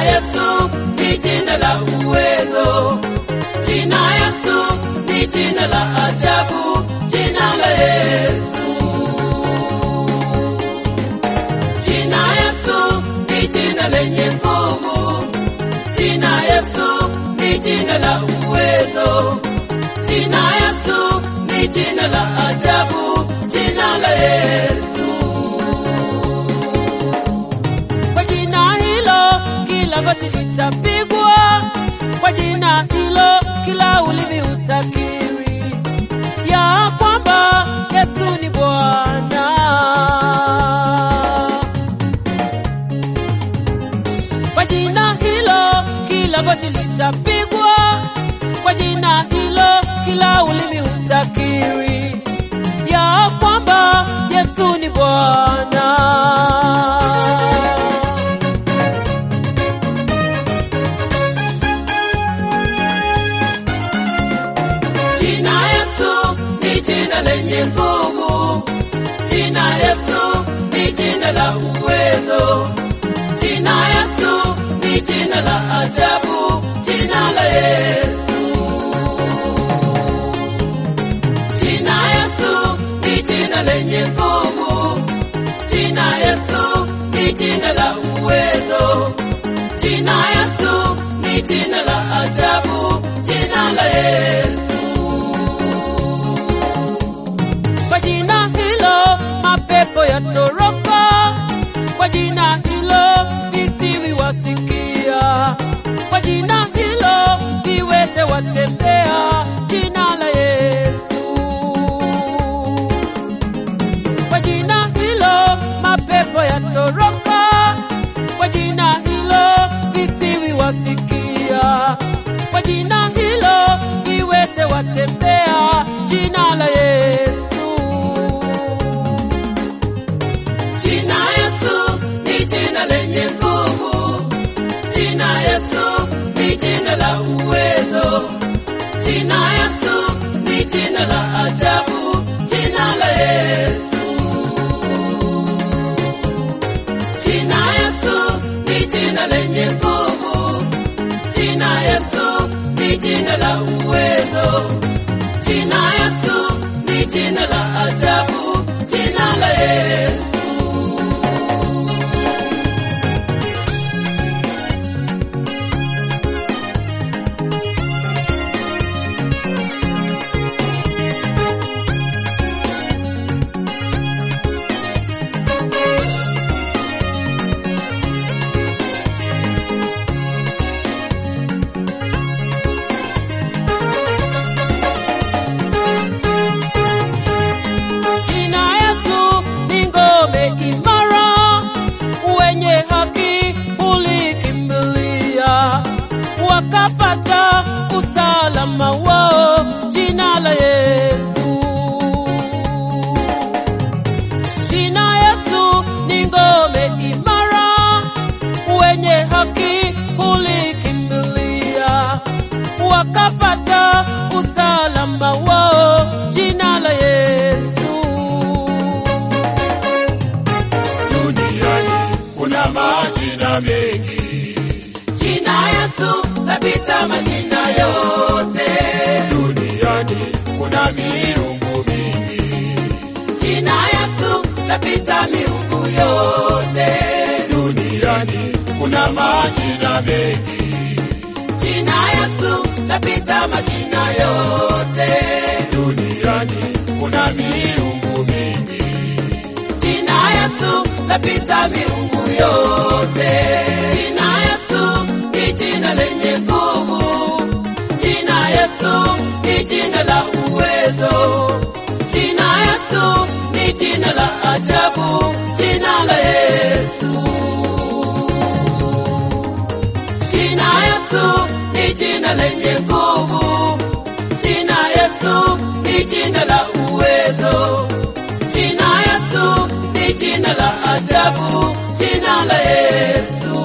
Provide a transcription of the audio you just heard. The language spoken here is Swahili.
Yesu ni jina la uwezo, jina Yesu ni jina la ajabu, jina la Yesu. Jina Yesu ni jina lenye nguvu, jina Yesu ni jina la uwezo, jina Yesu ni jina la ajabu, jina la Yesu. Kwa jina hilo kila goti litapigwa, kwa jina hilo kila ulimi utakiri ya kwamba Yesu ni Bwana. Kwa jina hilo kila goti litapigwa, kwa jina hilo kila ulimi utakiri ya kwamba Yesu ni Bwana. Jina Yesu ni jina lenye nguvu, jina Yesu ni jina la uwezo, jina Yesu ni jina la ajabu, jina la Yesu. Jina Yesu ni jina lenye nguvu, jina Yesu ni jina la uwezo, jina Yesu ni jina la ajabu, jina la Yesu. Kwa jina hilo mapepo yatoroka, kwa jina hilo visiwi wasikia, kwa jina hilo viwete watembea, jina la Yesu. Kwa jina hilo mapepo yatoroka, kwa jina hilo visiwi wasikia, kwa jina hilo viwete watembea, jina la Yesu. Jina Yesu ni jina lenye nguvu, jina Yesu ni jina la uwezo, jina Yesu ni jina la ajabu, jina la Yesu. Jina Yesu ni jina lenye nguvu, jina Yesu ni jina la uwezo, jina Yesu ni jina la ajabu, jina la Yesu. Jina Yesu ni ngome imara, wenye haki ulikimbilia, wakapata usalama wao. Jina la Yesu, jina Yesu ni ngome imara, wenye haki ulikimbilia, wakapata usalama wao. Jina la Yesu. Duniani kuna majina mengi, Jina Yesu lapita majina yote, duniani kuna miungu mingi, jina Yesu lapita miungu yote, duniani kuna majina mengi, jina Yesu lapita majina yote, duniani kuna miungu mingi, jina Yesu lapita miungu yote, jina Yesu ni jina lenye nguvu, jina Yesu ni jina la uwezo, jina Yesu ni jina la ajabu, jina la Yesu. Jina Yesu ni jina lenye nguvu, jina Yesu ni jina la uwezo, jina Yesu ni jina la ajabu, jina la Yesu.